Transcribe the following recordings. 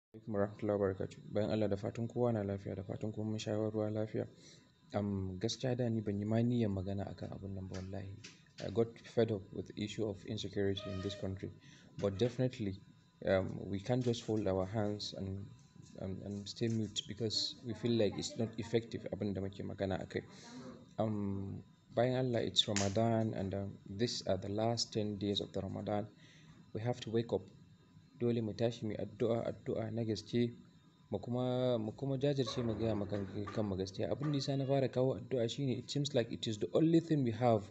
alaikum warahmatullahi wabarakatuh. Bayan Allah da fatan kowa na lafiya da fatan kuma mun sha ruwa lafiya. Um, gaskiya da ni ban yi ma niyyar magana akan abun nan ba wallahi. I got fed up with the issue of insecurity in this country. But definitely, um, we can't just fold our hands and, and, and stay mute because we feel like it's not effective abin da muke magana akai. Um, bayan Allah, it's Ramadan and um, these are the last 10 days of the Ramadan. We have to wake up. Dole mu tashi mu addu'a, addu'a na gaske mu kuma, mu kuma jajirce mu gaya ma kan mu gaskiya. Abin da ya sa na fara kawo addu'a shine it seems like it is the only thing we have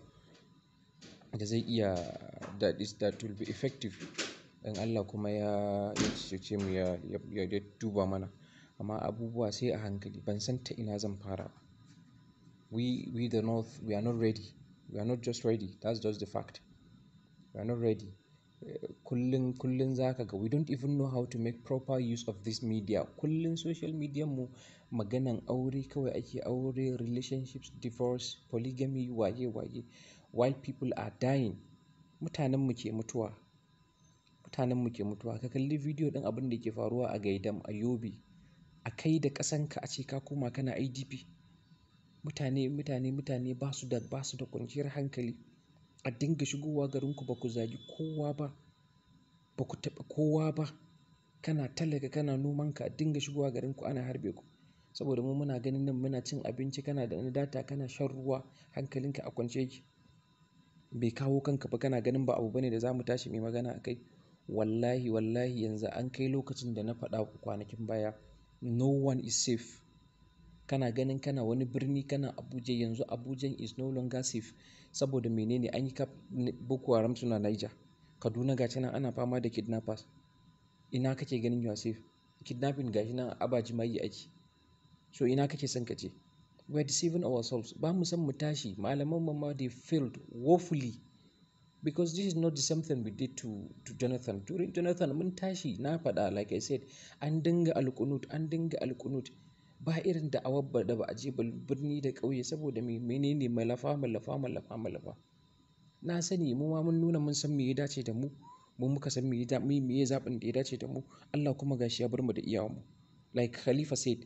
da zai iya that is that will be effective. In Allah kuma ya, ya cece mu ya, ya, ya duba mana. Amma abubuwa sai a hankali ban san ta ina zan fara ba. We, we the North, we are not ready. We are not just ready. That's just the fact. We are not ready. Kullum, kullum za ka ga we don't even know how to make proper use of this media. Kullum social media mu maganan aure kawai ake aure, relationships, divorce, polygamy, waye waye. While people are dying. Mutanen mu ke mutuwa. Mutanen mu ke mutuwa. Ka kalli bidiyo ɗin abin da ke faruwa a Gaidam, a Yobe. A kai da ƙasanka ace ka koma kana IDP. Mutane, mutane, mutane ba su da, ba su da kwanciyar hankali. A dinga shigowa garinku ba ku zagi kowa ba. Ba ku taɓa kowa ba. Kana talaka, kana nomanka a dinga shigowa garinku ana harbe ku. Saboda mu muna ganin nan muna cin abinci, kana da na data, kana shan ruwa, hankalinka a kwance yake. Bai kawo kanka ba kana ganin ba abu bane da za mu tashi muyi magana a kai. Wallahi, wallahi yanzu an kai lokacin da na faɗa ku kwanakin baya. No one is safe. Kana ganin kana wani birni kana Abuja yanzu Abuja is no longer safe. Saboda menene an yi kaf Boko Haram suna Niger. Kaduna ga shi nan ana fama da kidnappers. Ina kake ganin you are safe? Kidnapping ga shi nan a Abajimayi ake. So ina kake son ka je? We are deceiving ourselves. Ba mu san mu tashi. Malaman mu ma they failed woefully. Because this is not the same thing we did to, to Jonathan. During Jonathan mun tashi na faɗa like I said an dinga alƙunut, an dinga alƙunut. Ba irin da'awar da ba a je birni da ƙauye saboda me menene malafa, malafa, malafa, malafa. Na sani mu ma mun nuna mun san me ya dace da mu. Mu muka san me ya, me ya zaɓin da ya dace da mu. Allah kuma ga shi ya bar mu da iyawanmu. Like Khalifa said.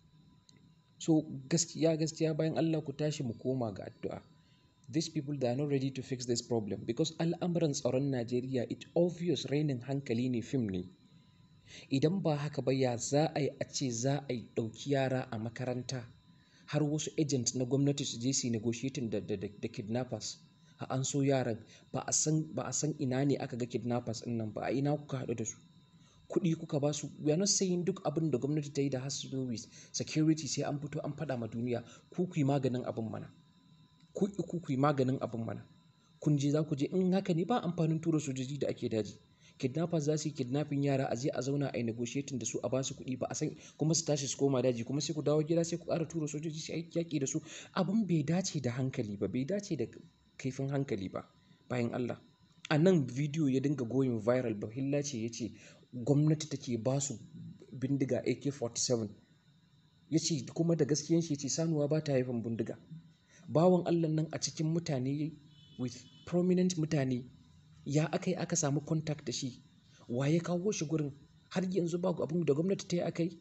So gaskiya, gaskiya bayan Allah ku tashi mu koma ga addu'a. These people they are not ready to fix this problem because al'amuran tsaron Najeriya it obvious rainin hankali ne fim ne. Idan ba haka ba ya za a yi a ce za a yi ɗauki yara a makaranta har wasu agent na gwamnati su je su yi negotiating da, da, da kidnappers. A an so yaran ba a san, ba a san ina ne aka ga kidnappers ɗin nan ba a ina kuka haɗu da su. Kuɗi kuka ba su. We are not saying duk abin da gwamnati ta yi da has to do with security sai an fito an faɗa ma duniya ku ku yi maganin abin mana. Ku ku ku yi maganin abin mana. Kun je za ku je in haka ne ba amfanin tura sojoji da ake daji. Kidnappers za su yi kidnapping yara a je a zauna a yi negotiating da su a ba su kuɗi ba a san kuma su tashi su koma daji kuma sai ku dawo gida sai ku ƙara tura sojoji su yi yaƙi da su. Abin bai dace da hankali ba, bai dace da kaifin hankali ba. Bayan Allah. A nan bidiyo ya dinga going viral Bahilla ce ya ce gwamnati take ba su bindiga AK-47. Ya ce kuma da gaskiyan shi ya ce sanuwa ba ta haifan bindiga. Bawan Allah nan a cikin mutane with prominent mutane ya aka yi aka samu contact da shi. Wa ya kawo shi gurin har yanzu ba abin da gwamnati ta yi aka yi.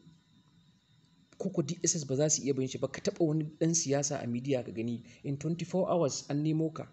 Ko ko DSS ba za su iya bin shi ba ka taɓa wani ɗan siyasa a media ka gani in 24 hours an nemo ka.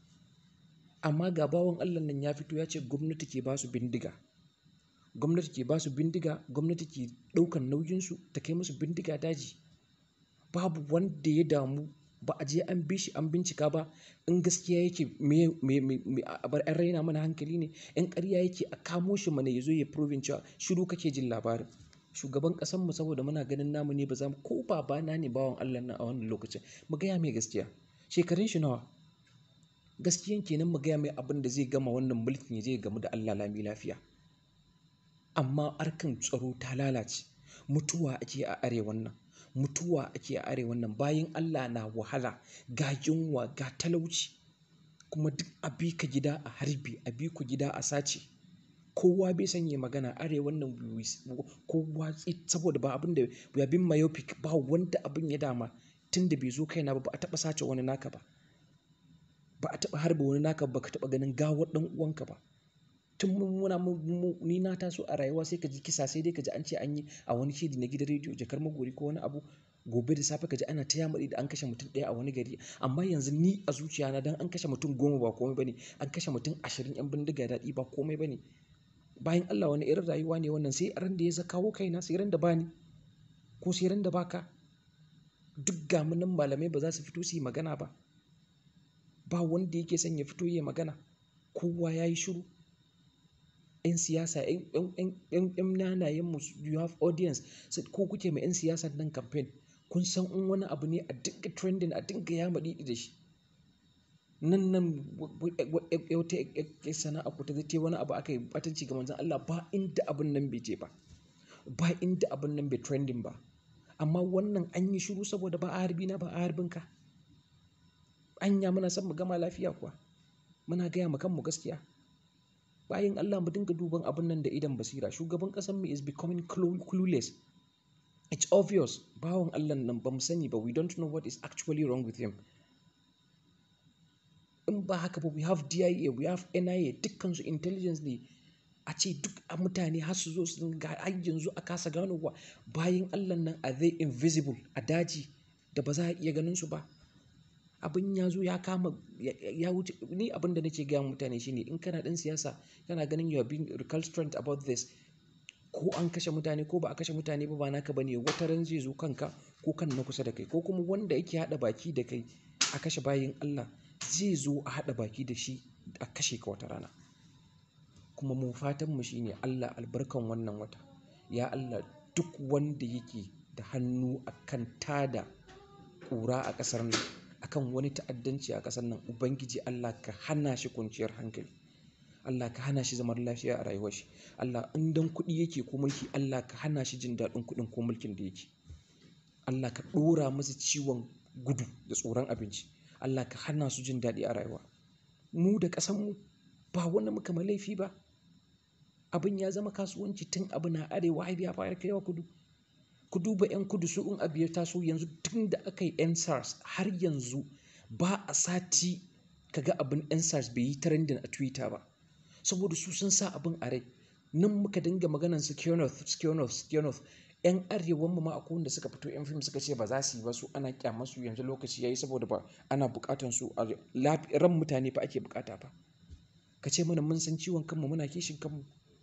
Amma ga bawan Allah nan ya fito ya ce gwamnati ke ba su bindiga. Gwamnati ke ba su bindiga, gwamnati ke ɗaukan nauyinsu ta kai musu bindiga daji. Babu wanda ya damu ba a je an bi shi an bincika ba in gaskiya yake me, me, me, me a bar an raina mana hankali ne. In ƙarya yake a kamo shi mana ya zo ya proving cewa shiru kake jin labarin. Shugaban ƙasanmu saboda muna ganin namu ne ba za mu ko babana ne bawan Allah nan a wannan lokacin mu gaya mai gaskiya. Shekarun shi nawa? Gaskiyan ke nan mu gaya mai abin da zai gama wannan mulkin ya je ya gamu da Allah lami lafiya. Amma harkan tsaro ta lalace. Mutuwa ake a arewan nan. Mutuwa ake a arewan nan. Bayin Allah na wahala, ga yunwa, ga talauci. Kuma duk a bi ka gida a harbe, a bi ku gida a sace. Kowa bai san yayi magana arewan nan kowa saboda ba abin da we have been myopic ba wanda abin ya dama tun da bai zo kaina ba ba a taɓa sace wani naka ba. Ba a taɓa harbe wani naka ba ka taɓa ganin gawar ɗan uwanka ba. tun muna ni na taso a rayuwa sai ka ji kisa sai dai ka ji an ce an yi a wani shiri na gidan rediyo jakar magori ko wani abu gobe da safe ka ji ana ta yamari da an kashe mutum ɗaya a wani gari amma yanzu ni a zuciya na dan an kashe mutum goma ba komai bane an kashe mutum ashirin yan bindiga daɗi ba komai bane bayan Allah wani irin rayuwa ne wannan sai ran da ya kawo kaina sai ran da bani ko sai ran da baka duk gamunan malamai ba za su fito su yi magana ba ba wanda yake son ya fito ya magana kowa ya yi shiru 'yan siyasa 'yan nanayen mu you have audience ko kuke ma 'yan siyasa nan campaign kun san in wani abu ne a dinga trending a dinga ya maɗi da shi nan nan wata sana'a ku ta zai wani abu aka yi batanci ga manzon Allah ba inda abin nan bai je ba ba inda abin nan bai trending ba amma wannan an yi shiru saboda ba a harbi na ba a harbin ka anya muna son mu gama lafiya kuwa muna gaya ma kanmu gaskiya bayan Allah mu dinga duban abin nan da idan basira shugaban ƙasar mu is becoming clueless it's obvious bawan Allah nan ba mu sani ba we don't know what is actually wrong with him in ba haka ba we have DIA we have NIA dukkan su intelligence ne a ce duk a mutane har su zo su ga har yanzu a kasa ganowa bayan Allah nan are they invisible a daji da ba za a iya ganin su ba abin ya zo ya kama ya wuce ni abin da nake gaya mutane shine in kana dan siyasa kana ganin you are being recalcitrant about this ko an kashe mutane ko ba a kashe mutane ba ba naka bane wata ran zai zo kanka ko kan na kusa da kai ko kuma wanda yake hada baki da kai a kashe bayin Allah zai zo a hada baki da shi a kashe ka wata rana kuma mu fatan mu shine Allah albarkan wannan wata ya Allah duk wanda yake da hannu akan tada ƙura a ƙasar nan akan wani ta'addanci a ƙasar nan ubangiji Allah ka hana shi kwanciyar hankali Allah ka hana shi zaman lafiya a rayuwar shi Allah in dan kuɗi yake ko mulki Allah ka hana shi jin daɗin kuɗin ko mulkin da yake Allah ka ɗora masa ciwon gudu da tsoron abinci Allah ka hana su jin daɗi a rayuwa mu da ƙasar mu ba wanda muka ma laifi ba abin ya zama kasuwanci tun abu na arewa har ya fara kaiwa kudu ku duba 'yan kudu su in abu ya taso yanzu tun da aka yi 'yan sars har yanzu ba a sati kaga abin 'yan sars bai yi trending a twitter ba saboda su sun sa abin a rai nan muka dinga maganan su skionoth skionoth skionoth 'yan arewan mu ma akwai wanda suka fito 'yan fim suka ce ba za su yi ba su ana kyamar su yanzu lokaci yayi saboda ba ana bukatan su a ran mutane fa ake bukata fa ka ce mana mun san ciwon kanmu muna kishin kanmu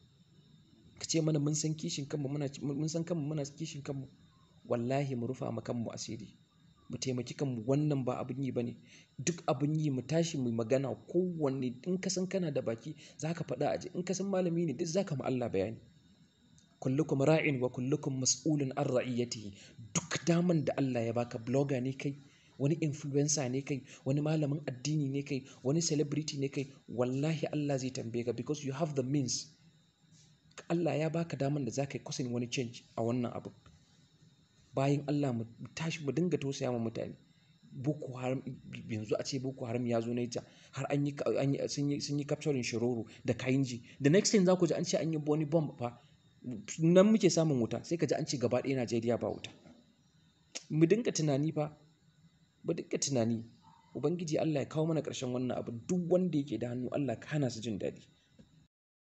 ka ce mana mun san kishin kanmu muna mun san kanmu muna kishin kanmu wallahi mu rufa ma kanmu asiri mu taimaki kanmu wannan ba abin yi bane duk abin yi mu tashi mu magana kowanne in ka san kana da baki zaka faɗa aji in ka san malami ne duk zaka ma Allah bayani kullukum ra'in wa kullukum mas'ulun an ra'iyatihi duk daman da Allah ya baka blogger ne kai wani influencer ne kai wani malamin addini ne kai wani celebrity ne kai wallahi Allah zai tambaye ka because you have the means Allah ya baka daman da zaka yi kusan wani change a wannan abu bayan Allah mu tashi mu dinga tausaya ma mutane Boko Haram yanzu a ce Boko Haram ya zo Niger har an yi sun yi sun yi capturing Shiroro da Kainji the next thing za ku ji an ce an yi wani bomb fa nan muke samun wuta sai ka ji an ce gaba ɗaya Najeriya ba wuta mu dinga tunani fa mu dinga tunani ubangiji Allah ya kawo mana ƙarshen wannan abu duk wanda yake da hannu Allah ka hana su jin daɗi